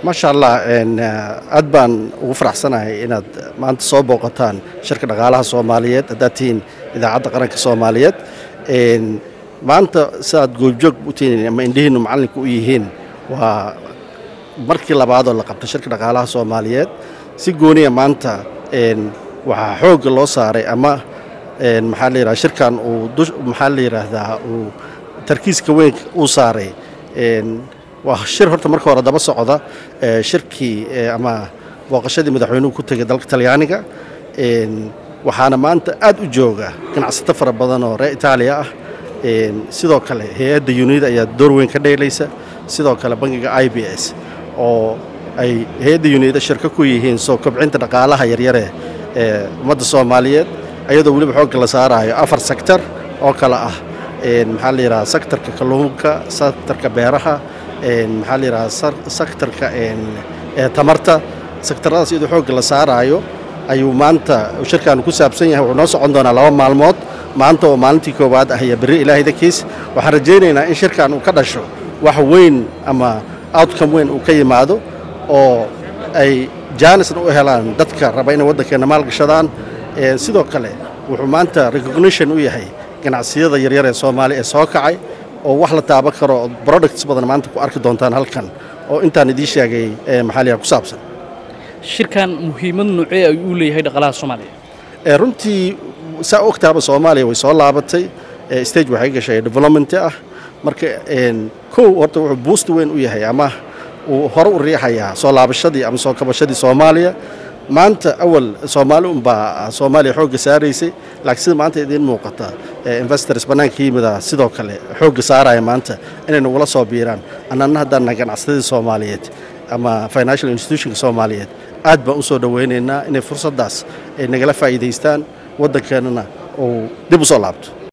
maasha allah aad baan ugu faraxsanahay inaad maanta soo booqataan shirka dhaqaalaha soomaaliyeed haddaad tihiin idaacadda qaranka soomaaliyeed maanta sidaad goobjoog u tihiin ama indhihiinnu macallinka u yihiin waa markii labaadoo la qabto shirka dhaqaalaha soomaaliyeed si gooniya maanta waxaa xoogga loo saaray ama maxaa la yidhaha shirkan uu maxaa la yidhaahdaa uu tarkiiska weyn uu saaray waa shir horta marka hore daba socda shirkii ama booqashadii madaxweynuhu ku tegay dalka talyaaniga waxaana maanta aad u jooga ganacsato fara badan oo reer itaaliya ah sidoo kale hay-adda unida ayaa door weyn ka dheelaysa sidoo kale bangiga i b s oo ay hay-adda unida shirko ku yihiin soo kobcinta dhaqaalaha yaryare ee ummadda soomaaliyeed ayadoo weliba xoogga la saarayo afar sektor oo kale ah maxaa la yidhaha sektorka kalluunka sektorka beeraha maxaa la yidhaha sektorka tamarta sektoradaas iyadoo xoogga la saaraayo ayuu maanta shirkaanu ku saabsan yahay wuxuu noo socon doonaa laba maalmood maanta oo maalintii koowaad ah iyo berri ilaahay dankiis waxaan rajaynaynaa in shirkan uu ka dhasho wax weyn ama outcome weyn uu ka yimaado oo ay jaanisna u helaan dadka raba inay waddankeenna maalgashadaan sidoo kale wuxuu maanta recognition u yahay ganacsiyada yaryar ee soomaaliya ee soo kacay oo wax la taaban karo oo products badan maanta ku arki doontaan halkan oo intaan idiin sheegay maxaa liyaa ku saabsan shirkan muhiimad noocee ayuu u leeyahay dhaqaalaha soomaaliya runtii saa ogtaaba soomaaliya way soo laabatay stage waxay gashay development ah marka kow horta wuxuu buust weyn u yahay ama uu hore u riixayaa soo laabashadii ama soo kabashadii soomaaliya maanta awal soomaali unbaa soomaaliya xoogga saaraysay laakiin sida maanta idiin muuqata investors bannaanka yimida sidoo kale xoogga saaraya maanta inay nagula soo biiraan annana haddaan nahay ganacsadadii soomaaliyeed ama financial institutionka soomaaliyeed aad baan u soo dhowaynaynaa inay fursaddaas ay nagala faa'iidaystaan waddankeennana uu dib u soo laabto